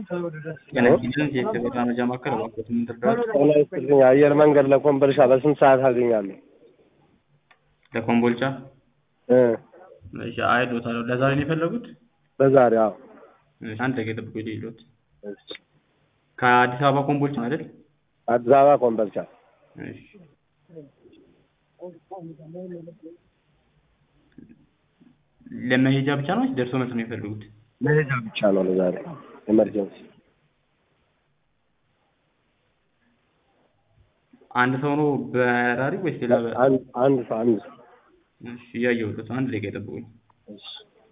ጤና ይስጥልኝ የኢትዮጵያ መረጃ ማዕከል እባክዎት ምን ልርዳዎት? ጤና ይስጥልኝ አየር መንገድ ለኮምቦልቻ በስንት ሰዓት አገኛለሁ? ለኮምቦልቻ እ እሺ አይሎታለሁ። ለዛሬ ነው የፈለጉት? በዛሬ አዎ። እሺ አንድ ደቂቃ ይጠብቁኝ ልይሎት። ከአዲስ አበባ ኮምቦልቻ ነው አይደል? አዲስ አበባ ኮምቦልቻ። እሺ ለመሄጃ ብቻ ነው ወይስ ደርሶ መልስ ነው የሚፈልጉት? መሄጃ ብቻ ነው ለዛሬ ኤመርጀንሲ። አንድ ሰው ነው በራሪ ወይስ ሌላ? በ- አንድ አንድ ሰው አንድ ሰው። እሺ እያየሁት ነው። አንድ ደቂቃ ይጠብቁኝ። እሺ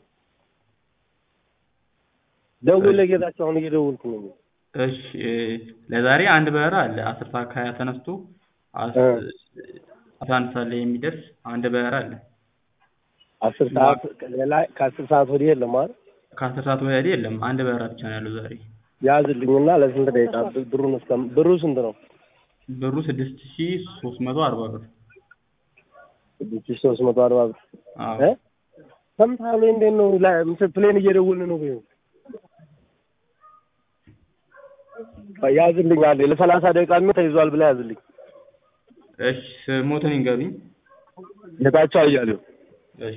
ደውል ለጌታቸው አሁን እየደወልኩ ነው። እሺ እ፣ ለዛሬ አንድ በረራ አለ አስር ሰዓት ከሀያ ተነስቶ አስ- እ። አስራ አንድ ሰዓት ላይ የሚደርስ አንድ በረራ አለ። አስር ሰዓት ሌላ ከአስር ሰዓት ወዲህ የለም አይደል? ከአስር ሰዓት ወዲያ የለም። አንድ በረራ ብቻ ነው ያለው ዛሬ። ያዝልኝና ለስንት ደቂቃ ብ- ብሩን እስከ ብሩ ስንት ነው? ብሩ ስድስት ሺ ሶስት መቶ አርባ ብር። ስድስት ሺህ ሶስት መቶ አርባ ብር አዎ እ ሰምተሃል ወይ? እንዴት ነው ላይ ምስል ፕሌን እየደወልን ነው ወይ? ያዝልኝ አለ ለሰላሳ ደቂቃ የሚሆን ተይዟል ብለህ ያዝልኝ። እሺ ስሞትን ይንገሩኝ። ጌታቸው አያሌው እሺ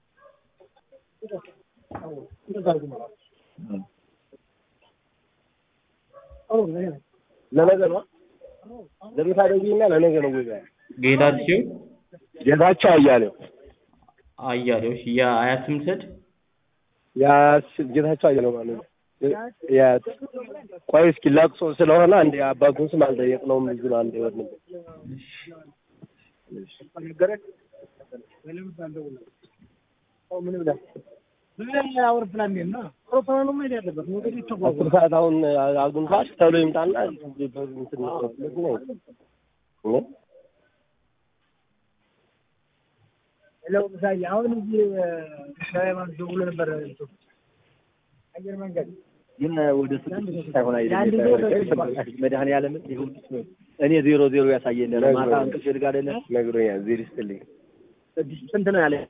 ለነገ ነው ለምሳ ደውይና ለነገ ነው ወይ? ጌታቸው ጌታቸው አያሌው አያሌው። እሺ የአያት ስም ልውሰድ? ያ ጌታቸው አያሌው ማለት ነው። ያ ቆይ እስኪ ለቅሶ ስለሆነ አንዴ አባቱን ስም አልጠየቅነውም። ልጁን አንዴ ወድ አስር ሰዓት አሁን አጉንፋሽ ተብሎ ይምጣና እንትን ነው እ? አሁን እዚህ ሃይማኖት ደውሎ ነበር አየር መንገድ ግን ወደ ስድስት ሳይሆን ለአንድ አይደለም መድኃኒዓለም ይሁን እኔ ዜሮ ዜሮ ያሳየኝ ማታ እንቅልፍ ልጋ አይደለም ነግሮኛል። ዜር ይስጥልኝ። ስንት ነው ያለ